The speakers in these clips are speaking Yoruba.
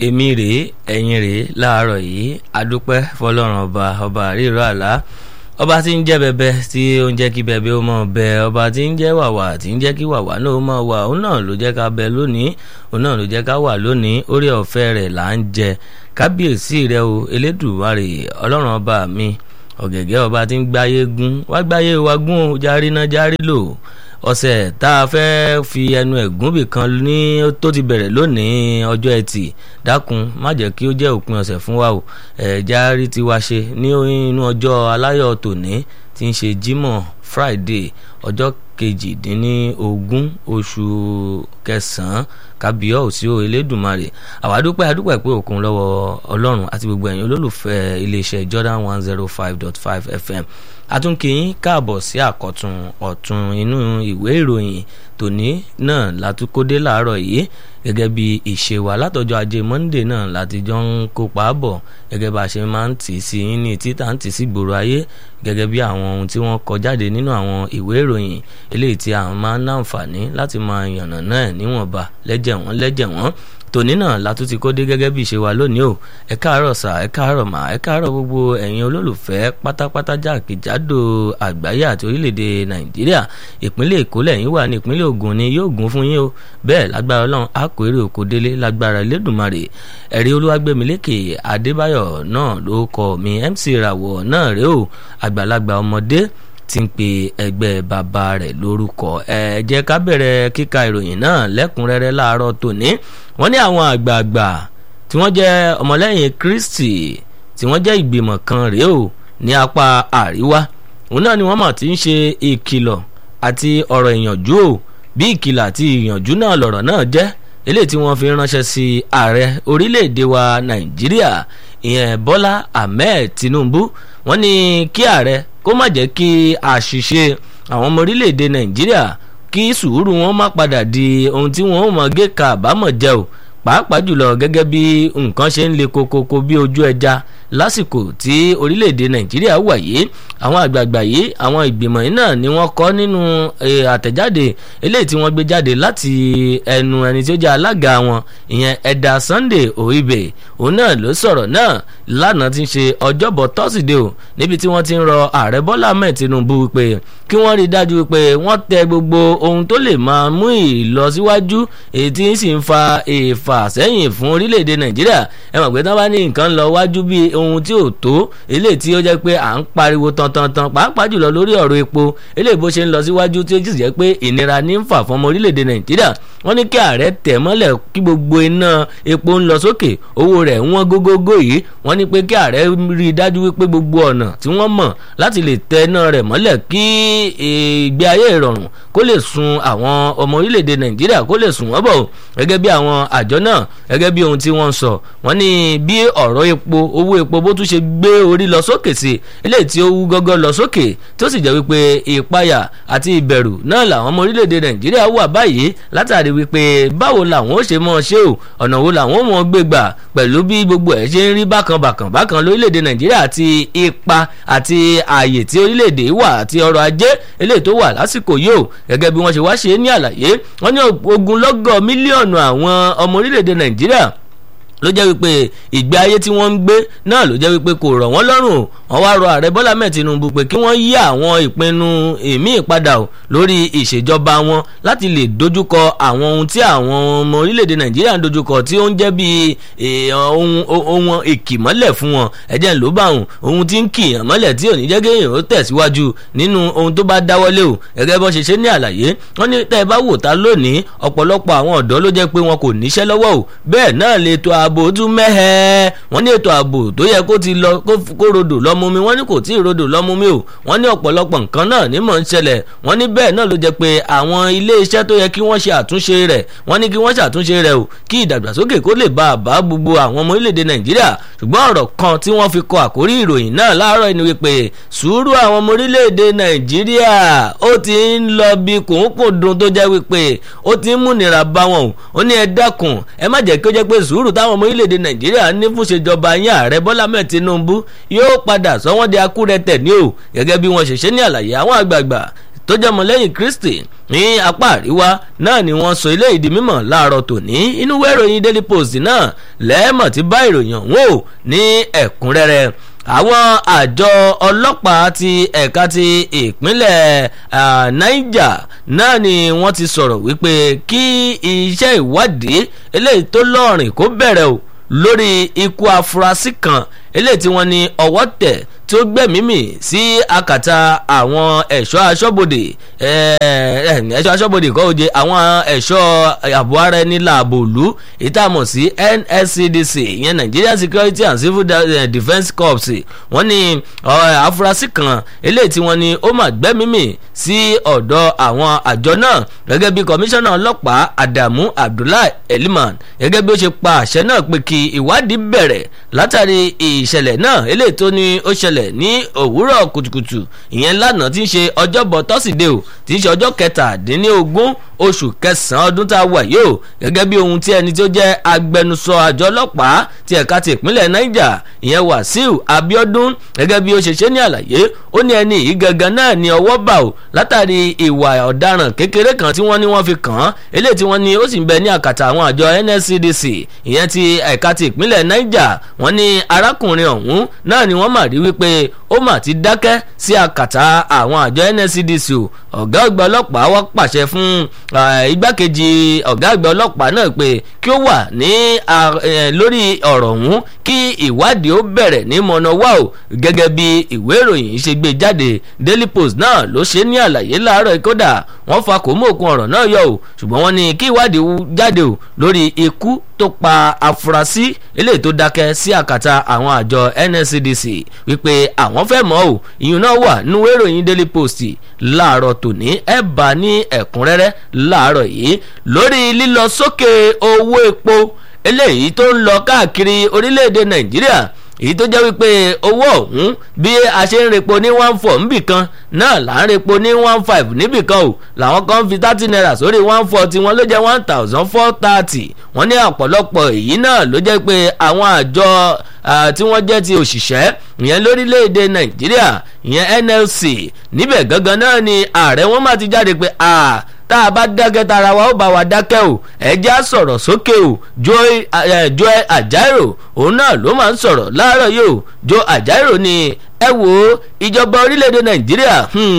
èmi rèé ẹ̀yin rèé láàárọ̀ yìí adúpẹ́ fọlọ́run ọba ọba àríro àlá ọba tí ń jẹ́ bẹbẹ tí ó ń jẹ́ kí bẹbẹ ó mọ̀ bẹ ọba tí ń jẹ́ wàwà tí ń jẹ́ kí wàwà náà ó mọ̀ wà òun náà ló jẹ́ ká bẹ lónìí òun náà ló jẹ́ ká wà lónìí orí ọ̀fẹ́ rẹ̀ là ń jẹ kábíyèsí rẹ o elédùmarè ọlọ́run ọba mi ọ̀gẹ̀gẹ̀ ọba tí ń gbáyé gún wá gbáyé wa gún o járí náà járí lò ọ̀sẹ̀ tá a fẹ́ fi ẹnu ẹ̀gún bì kan ní tó ti bẹ̀rẹ̀ lónìí ọjọ́ ẹtì dákun má jẹ́ kí ó jẹ́ òpin ọ̀sẹ̀ fún wa o ẹ̀já rí tiwa ṣe ní inú ọjọ́ aláyọ̀ tòní tí ń ṣe Jímọ̀ Friday ọjọ́ kejìdínlógún oṣù kẹsàn-án kábíyọ̀ òsì o Elédùmarè àwa dúpẹ́ adúpẹ́ pé òkun lọ́wọ́ Ọlọ́run àti gbogbo ẹ̀yin olólùfẹ́ iléeṣẹ́ Jordan one zero five dot five FM àtúnkìyín káàbọ̀ sí àkọ́tún ọ̀tún inú ìwé ìròyìn tòní náà látúkódé láàárọ̀ yìí gẹ́gẹ́ bí ìṣe wa látọjọ́ ajé Monday náà láti jọ ń kópa bọ̀ gẹ́gẹ́ bá a ṣe máa ń tì sí ní títà ń tì sí gbòòrò ayé gẹ́gẹ́ bí àwọn ohun tí wọ́n kọ jáde nínú àwọn ìwé ìròyìn eléyìí tí àwọn máa ń láǹfààní láti máa yànnà náà níwọ̀nba lẹ́jẹ̀ wọ́n lẹ́jẹ̀ wọ́n tòní náà látún ti kó dé gẹ́gẹ́ bí ìṣe wa lónìí o ẹ káàárọ̀ sà ẹ káàárọ̀ mà ẹ káàárọ̀ gbogbo ẹ̀yin olólùfẹ́ pátápátá jákèjádò àgbáyé àti orílẹ̀-èdè nàìjíríà ìpínlẹ̀ èkó lẹ́yìn wà ní ìpínlẹ̀ ògùn ni yóò gún fún yín o bẹ́ẹ̀ lágbára ọlọ́run á kó èrè òkò délé lágbára elédùnmarè ẹ̀rí olúwàgbẹ̀mílẹ́kẹ̀ adébáyọ̀ náà ló kọ mi mc ìràwọ̀ náà rèé o àgbàlagbà ọmọdé ti ń pe ẹgbẹ́ bàbá rẹ̀ lórúkọ ẹ jẹ́ ká bẹ̀rẹ̀ kíka ìròyìn náà lẹ́kùnrẹ́rẹ́ láàárọ̀ tòní wọ́n ní àwọn àgbààgbà tí wọ́n jẹ́ ọmọlẹ́yìn Kristi tí wọ́n jẹ́ ìgbìmọ̀ kan rèé o ní apá àríwá òun náà ni wọ́n mọ̀ tí ń ṣe ìkìlọ̀ àti ọ̀rọ̀ ìyànjú o bí ìkìlọ̀ àti ìyànjú náà lọ̀rọ̀ náà jẹ́ eléyìí tí wọ́n fi ránṣẹ́ sí ààrẹ orílẹ̀-èdè wa Nàìjíríà ìyẹn Bọ́lá Ahmed Tinubu wọ́n ní kí ààrẹ kó má jẹ́ kí àṣìṣe àwọn ọmọ orílẹ̀-èdè Nàìjíríà kí sùúrù wọn má padà di ohun tí wọn ò mọ gé ka àbámọ̀ jẹ o pàápàá jùlọ gẹ́gẹ́ bí nǹkan ṣe ń le kokoko bí ojú ẹja lásìkò tí orílẹ̀-èdè Nàìjíríà wà yìí àwọn àgbààgbà yìí àwọn ìgbìmọ̀ yìí náà ni wọ́n kọ́ nínú àtẹ̀jáde eléyìí tí wọ́n gbé jáde láti ẹnu ẹni tí ó jẹ́ alága wọn ìyẹn ẹ̀dà Sunday Oibe òun náà ló sọ̀rọ̀ náà lánàá tí ń ṣe ọjọ́bọ̀ tọ́sídẹ̀ẹ́ o níbi tí wọ́n ti ń rọ ààrẹ Bọ́lá Ahmed Tinubu pé kí wọ́n rí i dájú pé wọ́n tẹ gbogbo ohun tó lè máa mú ìlọsíwájú èyí tí ń sì ń fa ìfàsẹ́yìn fún orílẹ̀-èdè Nàìjíríà ẹ mọ̀ pé tí wọ́n bá ní nǹkan lọ wájú bí ohun tí ò tó eléyìí tí ó jẹ́ pé à ń pariwo tantantan pàápàá jùlọ lórí ọ̀rọ̀ epo eléyìí bó ṣe ń lọ síwájú tí ó sì jẹ́ pé ìnira ní ń fà fún ọmọ orílẹ̀-èdè Nàìjíríà wọ́n ní kí ààrẹ tẹ̀ mọ́lẹ̀ kí gbogbo iná epo ń lọ sókè owó rẹ̀ wọ́n gógógó yìí wọ́n ní pé kí ààrẹ rí i dájú wípé gbogbo ọ̀nà tí wọ́n mọ̀ láti lè tẹ iná rẹ̀ mọ́lẹ̀ kí ìgbé ayé ìrọ̀rùn kó lè sun àwọn ọmọ orílẹ̀-èdè Nàìjíríà kó lè sùn wọ́n bọ̀ gẹ́gẹ́ bí àwọn àjọ náà gẹ́gẹ́ bí ohun tí wọ́n sọ wọ́n ní bí ọ̀rọ̀ epo owó epo bó tún ṣe gbé orí lọ sókè sí eléyìí tí ó wú gọ́gọ́ lọ sókè tó sì jẹ́ wípé ìpayà àti ìbẹ̀rù náà làwọn ọmọ orílẹ̀-èdè Nàìjíríà wà báyìí látàrí wípé báwo làwọn ó ṣe mọ̀ ṣe o ọ̀nà wo làwọn ó mọ̀ gbé gbà pẹ̀lú bí gbogbo ẹ̀ ṣe ń rí bákan bákan bákan lórílẹ̀‐èdè nàìjíríà àti ipa àti ààyè tí orílẹ̀‐èdè wà àti ọrọ̀ ajé eléyìí tó wà lásìkò yìí o gẹ́gẹ́ bí wọ́n ṣe wá ṣe ní àlàyé wọ́n ní ogunlọ́gọ̀ mílíọ̀nù àwọn ọmọ orílẹ̀‐èdè nàìjíríà ló jẹ́ wípé ìgbé ayé tí wọ́n ń gbé náà ló jẹ́ wípé kò rọ̀ wọ́n lọ́rùn wọ́n wá rọ ààrẹ bọ́lá mẹ́ẹ̀ tinubu pé kí wọ́n yí àwọn ìpinnu ìmí ìpadà o lórí ìṣèjọba wọn láti lè dojúkọ àwọn ohun tí àwọn ọmọ orílẹ̀-èdè nàìjíríà ń dojúkọ tí ó ń jẹ́ bí ohun ìkìmọ́lẹ̀ fún wọn ẹ̀jẹ̀ ló bá wọn ohun tí ń kìyàn mọ́lẹ̀ tí ò ní jẹ́ kéèyàn ó tẹ̀síwájú nínú ohun tó bá dáwọ́lé o gẹ́gẹ́ bọ́ ṣe ṣe ní àlàyé wọ́n ní tẹ́ ẹ bá wò ta lónìí ọ̀pọ̀lọpọ̀ àwọn ọ̀dọ́ ló jẹ́ pé wọn kò níṣẹ́ lọ́wọ́ o bẹ́ẹ̀ náà lè to ààbò tún mẹ́hẹ́ wọ́n ní ètò ààbò tó yẹ kó ti lọ kó rodò lọ́mú mi wọ́n ní kò tí ì rodò lọ́mú mi o wọ́n ní ọ̀pọ̀lọpọ̀ nǹkan náà ní mọ̀ ń ṣẹlẹ̀ wọ́n ní bẹ́ẹ̀ náà ló jẹ́ pé àwọn ilé iṣẹ́ tó yẹ kí wọ́n ṣe àtúnṣe rẹ̀ wọ́n ní kí wọ́n ṣàtúnṣe rẹ̀ o kí ìdàgbàsókè kó lè bá àbá gbogbo àwọn ọmọ orílẹ̀-èdè nàìjíríà ṣùgbọ́n ọ̀rọ̀ kan tí wọ́n fi kọ àkórí ìròyìn náà láàárọ̀ ni wípé sùúrù àwọn ọmọ orílẹ̀-èdè nàìjíríà ó ti ń lọ bí kòókòdùn tó jẹ́ wípé ó ti ń múnira bá wọn o ó ní ẹ dákun ẹ má jẹ́ kí ó jẹ́ pé sùúrù táwọn ọmọ orílẹ̀-èdè nàìjíríà ní fún ṣèjọba yín ààrẹ bọ́lá mẹ́ẹ̀ tinubu yóò padà sọ wọ́n di akúrẹ́tẹ̀ ní o gẹ́gẹ́ bí wọ́n ṣe ṣe ní àlàyé àwọn àgbààgbà tó jẹ́ ọmọlẹ́yìn Kristi ní apá àríwá náà ni wọ́n sọ ilé ìdí mímọ̀ láàárọ̀ tòní inú ìwé ìròyìn Daily Post náà lẹ́ẹ̀mọ̀ tí bá ìròyìn ọ̀hún ò ní ẹ̀kúnrẹ́rẹ́ àwọn àjọ ọlọ́pàá ti ẹ̀ka ti ìpínlẹ̀ Niger náà ni wọ́n ti sọ̀rọ̀ wípé kí iṣẹ́ ìwádìí eléyìí tó lọ́rìn kó bẹ̀rẹ̀ o lórí ikú afurasí kan eléyìí tí wọ́n ní ọwọ́ tẹ̀ tí ó gbẹ̀mímì sí akàtà àwọn ẹ̀ṣọ́ aṣọ́bodè ẹ̀ṣọ́ aṣọ́bodè kọ́ oje àwọn ẹ̀ṣọ́ ààbò ara ẹni láàbò òlu ìtààmọ̀ sí NSCDC ìyẹn Nigeria Security and Civil Defence Corps wọ́n ní afurasí kan eléyìí tí wọ́n ní ó mà gbẹ́mímì sí ọ̀dọ̀ àwọn àjọ náà gẹ́gẹ́ bí kọmíṣánná ọlọ́pàá Adamu Abdullahi Eliman gẹ́gẹ́ bí ó ṣe pa àṣẹ náà pé kí ìwádìí bẹ̀rẹ̀ látàrí ìṣẹ̀lẹ̀ náà eléyìí tó ní ó ṣẹlẹ̀ ní òwúrọ̀ kùtùkùtù ìyẹn lánàá tí ń ṣe ọjọ́bọ̀ tọ́sídẹ̀ẹ́ o tí ń ṣe ọjọ́ kẹtàdínlógún oṣù kẹsàn-án ọdún tá a wà yìí o gẹ́gẹ́ bí ohun tí ẹni tó jẹ́ agbẹnusọ àjọ ọlọ́pàá ti ẹ̀ka ti ìpínlẹ̀ Niger ìyẹn Wàsíù Abíọ́dún gẹ́gẹ́ bí ó ṣe ṣe ní àlàyé ó ní ẹni yìí gangan náà ní ọwọ́ bà o látàrí ìwà ọ̀daràn kékeré kan tí wọ́n ní wọ́n fi kàn án eléyìí tí wọ́n ní ó sì ń bẹ ní àkàtà àwọn àjọ NSCDC ìyẹn ti ẹ̀ka ti ìpínlẹ̀ Niger wọ́n ní arákùnrin ọ̀hún náà ni wọ́n mà rí wípé ó mà ti dákẹ́ sí àkàtà àwọn àjọ NSCDC o ọ̀gá àgbà ọlọ́pàá wá pàṣẹ fún igbákejì ọ̀gá àgbà ọlọ́pàá náà pé kí ó wà ní lórí ọ̀rọ̀ ọ̀hún kí ìwádìí ó bẹ̀rẹ̀ ní mọ̀nàwá o gẹ́gẹ́ bí ìwé ìròyìn ṣe gbé jáde Daily Post náà ló ṣe ní àlàyé láàárọ̀ kódà wọ́n fa kò mú òkun ọ̀rọ̀ náà yọ o ṣùgbọ́n wọ́n ní kí ìwádìí jáde o lórí ikú tó pa afurasí eléyìí tó dákẹ́ sí àkàtà àwọn àjọ NSCDC wípé àwọn fẹ́ mọ̀ ọ́ ìyún náà wà nínú ìròyìn Daily Post láàárọ̀ tòní ẹ̀ bá ní ẹ̀kúnrẹ́rẹ́ láàárọ̀ yìí lórí lílọ sókè owó epo eléyìí tó ń lọ káàkiri orílẹ̀-èdè Nàìjíríà èyí tó jẹ́ wípé owó ọ̀hún bí a ṣe ń repo ní one four níbì kan náà là ń repo ní one five níbì kan o làwọn kan fi thirty naira sórí one four tiwọn ló jẹ́ one thousand four thirty wọ́n ní ọ̀pọ̀lọpọ̀ èyí náà ló jẹ́ pé àwọn àjọ tí wọ́n jẹ́ ti òṣìṣẹ́ ìyẹn lórílẹ̀‐èdè nàìjíríà ìyẹn NLC níbẹ̀ gangan náà ni ààrẹ wọn máa ti jáde pé tá a bá dákẹ́ tara wa ó bá wa dákẹ́ o ẹjẹ́ á sọ̀rọ̀ sókè o Joe Ajaero òun náà ló máa ń sọ̀rọ̀ láàárọ̀ yìí o Joe Ajaero ni ẹ wo ìjọba orílẹ̀‐èdè nàìjíríà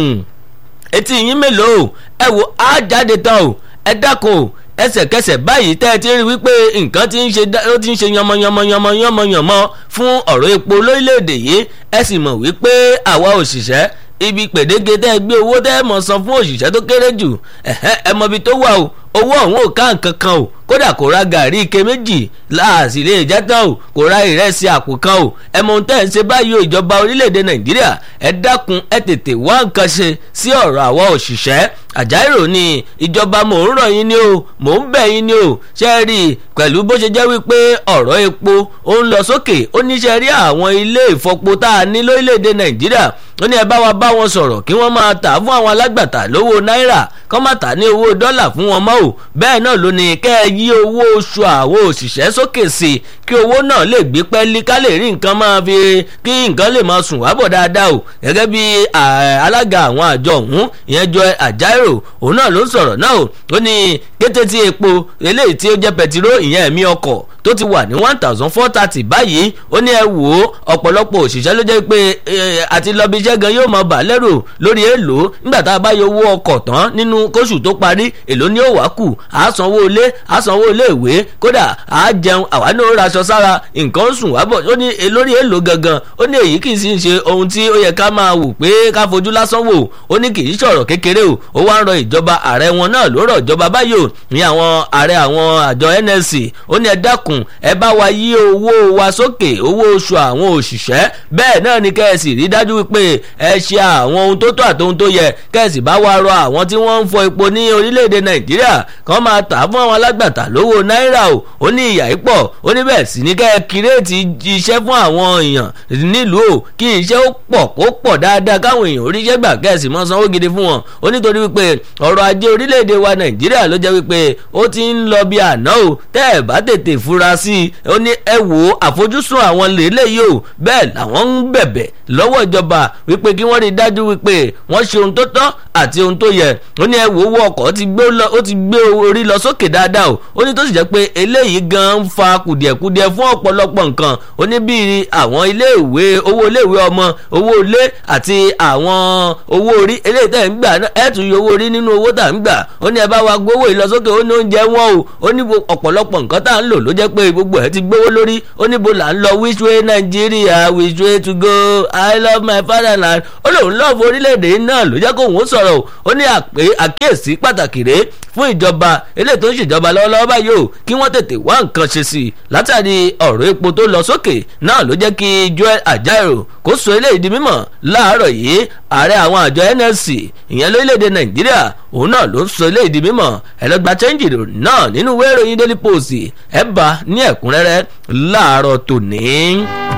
etí yín mélòó ẹ wo á jáde tán o ẹ dákun o ẹsẹ̀kẹsẹ̀ báyìí tẹ́ ẹ ti rí wípé nǹkan ti ń ṣe ó ti ń ṣe yànmọ̀yànmọ̀ yànmọ̀yànmọ̀ fún ọ̀rọ̀ epo lórílẹ̀‐èdè yìí ẹ sì mọ̀ wípé àwa òṣìṣẹ́ ibi pèdéke tẹ́ ẹ gbé owó tẹ́ ẹ mọ̀ san fún òṣìṣẹ́ tó kéré jù ẹ mọ̀ ibi tó wà o owó ọ̀hún ò ká nǹkan kan o kódà kò ra gàrí ike méjì láàsì lè jẹ́ tán o kò ra ìrẹsì àpò kan o ẹ mọ ohun tẹ́ ẹ̀ ń ṣe báyìí o ìjọba orílẹ̀-èdè nàìjíríà ẹ dákun ẹ tètè wá nǹkan ṣe sí ọ̀rọ̀ àwọn òṣìṣẹ́ àjáìrò ni ìjọba mò ń rọ̀ yín ni o mò ń bẹ̀ yín ni o ṣe rí i pẹ̀lú bó ṣe jẹ́ wípé ọ̀rọ̀ epo ó ń lọ sókè ó ní ṣe rí àwọn ilé ìfọpo tá a ní lórílẹ̀‐èdè nàìjíríà ó ní ẹ bá wa bá wọn sọ̀rọ̀ kí wọ́n máa tà fún àwọn alágbàtà lówó náírà kọ́ máa tà ní owó dọ́là fún wọn mọ́ o bẹ́ẹ̀ náà ló ní kẹ́ ẹ yí owó oṣù àwọn òṣìṣẹ́ sókè sí i kí owó náà lè gbé pẹ́ẹ́lí ká lè rí nǹkan máa fi kí nǹkan lè máa sùn wábọ̀ dáadáa o gẹ́gẹ́ bí alága àwọn àjọ ọ̀hún ìyẹn jọ àjáìrò òun náà ló ń sọ̀rọ̀ náà o ó ní kété tí epo eléyìí tí ó jẹ́ pẹtiró ìyẹn ẹ̀mí ọkọ̀ tó ti wà ní one thousand four thirty báyìí ó ní ẹ wò ó ọ̀pọ̀lọpọ̀ òṣìṣẹ́ ló jẹ́ pé àti lọ́bi iṣẹ́ gan yóò máa bà lẹ́rù lórí èèlò nígbà tá a bá yọ owó ọkọ̀ tán nínú kóṣù tó parí èlò ní òwá kù á sanwó ilé á sanwó ilé ìwé kódà á jẹun àwa náà raṣọ sára nǹkan sùn wá bọ̀ ó ní lórí èèlò gangan ó ní èyí kì í sì ń ṣe ohun tí ó yẹ ká máa wò pé ká fojú lásán wò ó ní kì í ṣọ̀rọ̀ kékeré o ó wá ń rọ ìjọba ààrẹ wọn náà ló rọ̀ ìjọba báyìí o ní àwọn ààrẹ àwọn àjọ NLC ó ní ẹ dákun ẹ bá wa yí owó wa sókè owó oṣù àwọn òṣìṣẹ́ bẹ́ẹ̀ náà ni kẹ́ẹ̀sì rí dájú wípé ẹ ṣe àwọn ohun tó tó àti ohun tó yẹ kẹ́ẹ̀sì bá wa rọ àwọn tí wọ́n ń fọ epo ní orílẹ̀-èdè nàìjíríà kàn máa tà fún àwọn alágbàtà lówó náírà o ó ní ìyà yìí pọ̀ ó ní bẹ́ẹ̀ sì ní kẹ́ẹ̀ kírètì iṣẹ́ fún àwọn èèyàn nílùú o kí iṣẹ́ ó pọ̀ kó pọ̀ dáadáa káwọn èèyàn oríṣẹ́ gbà kẹ́ẹ̀sì mọ́ sanwó gidi fún wọn ó nítorí wípé ọrọ̀ ajé orílẹ̀-èdè wa nàìjíríà ló jẹ́ wípé wípé ó ti ń lọ bí àná o tẹ́ ẹ̀ bá tètè fura sí i ó ní ẹ wò ó àfojúsùn àwọn lélẹ́yìí o bẹ́ẹ̀ làwọn ń bẹ̀bẹ̀ lọ́wọ́ ìjọba wípé kí wọ́n rí i dájú wípé wọ́n ṣe ohun tó tọ́ àti ohun tó yẹ ó ní ẹ wò owó ọkọ̀ ó ti gbé orí lọ sókè dáadáa o ó ní tó sì jẹ́ pé eléyìí gan ń fa kùdìẹ̀kudiẹ fún ọ̀pọ̀lọpọ̀ nǹkan ó ní bíi àwọn iléèwé owó iléèwé ọmọ owó ilé àti àwọn owó orí eléyìí tẹ̀ ń gbà ẹ̀ tún yọ owó orí nínú owó tà ń gbà ó ní ẹ bá wa gbówó ìlọsókè ó ní oúnjẹ wọn o ó ní ọ̀pọ̀lọpọ̀ nǹkan tá à ń lò ló jẹ́ pé gbogbo ẹ̀ ti gbówó lórí ó ní bo là ń lọ which way Nigeria which way to go I love my fatherland ó lóun lọ́ọ̀fù orílẹ̀-èdè náà ló jẹ́ kóun ó sọ̀rọ̀ ó ní àkíyèsí pàtàkì rèé fún ìjọba eléyìí tó ń ṣèjọba lọ́wọ́lọ́wọ́ báyìí o kí wọ́n tètè wá nǹkan ṣe sí i látàrí ọ̀rọ̀ epo tó lọ sókè náà ló jẹ́ kí Joel Ajaero kó sọ eléyìí di mímọ̀ láàárọ̀ yìí ààrẹ àwọn àjọ NLC ìyẹn lórílẹ̀‐èdè Nàìjíríà òun náà ló ń sọ eléyìí di mímọ̀ ẹlẹ́gbà chẹ́ńjì náà nínú ìwé ìròyìn Daily Post ẹ̀ bá ní ẹ̀kúnrẹ́rẹ́ láàárọ̀ tòní.